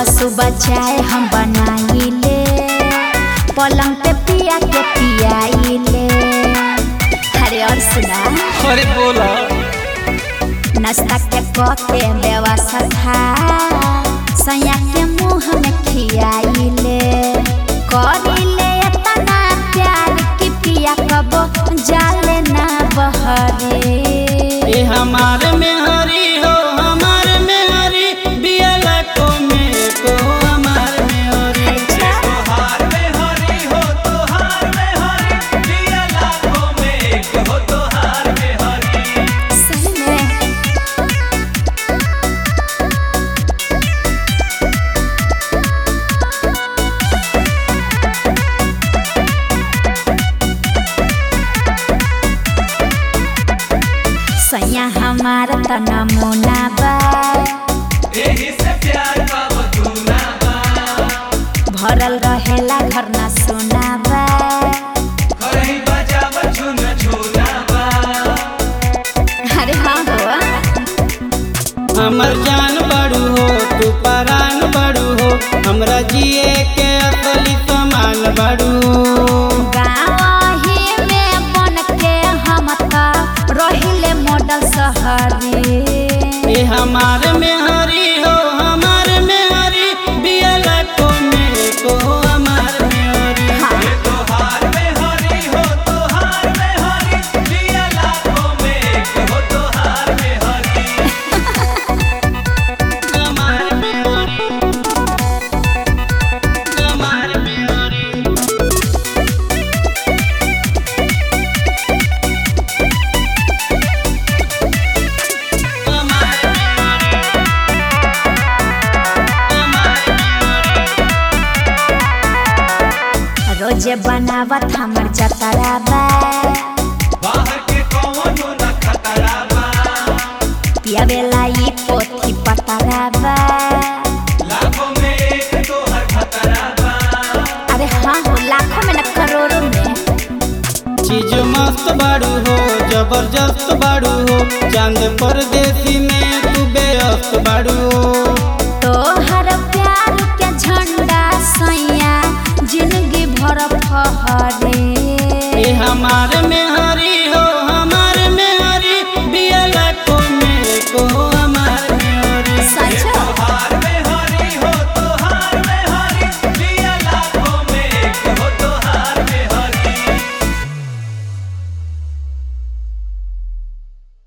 सुबह सुबह चाय हम बनाइले पलंग पे पिया के पियाइले अरे और सुना अरे बोला नाश्ता के कके व्यवस्था सैया के मुंह में खियाइले करिले इतना प्यार कि पिया कबो जाले ना बहरे ए हमार में हरी हो हमार में हरी बियाला को में को हमार में हरी अच्छा तोहार में हरी हो तोहार में हरी दिया लाखों में एक हो तोहार में हरी सही में सैया हमारा त नमूना बा एही से प्यार का बतूना बा भरल रहेला घर ना सोना बा करही बजाव झुन झुना बा अरे हाँ हो हमर जान बड़ू हो तू परान बड़ू हो हमरा जिए के असली समान बड़ू गाँवही में बन के हम त रहिले मॉडल शहरी ए हमार में हरी हो हमार में हरी बियाला को में को हमार में हरी हाँ तोहार में हरी हो तोहार में हरी दिया लाखों में एक हो तोहार में हरी हमार में हरी हमार में हरी हमार में हरी हमार में रोजे बनावत हमर जतरा बा बाहर के कौनो न खतरा बा पियावेला ई पोथी पतरा बा लाखों में एक तोहर खतरा बा अरे हाँ हो लाखों में न करोड़ों में चीज मस्त बाड़ू हो जबरदस्त बाड़ू हो चांद परदेसी में तू बेअस्त बाड़ू हो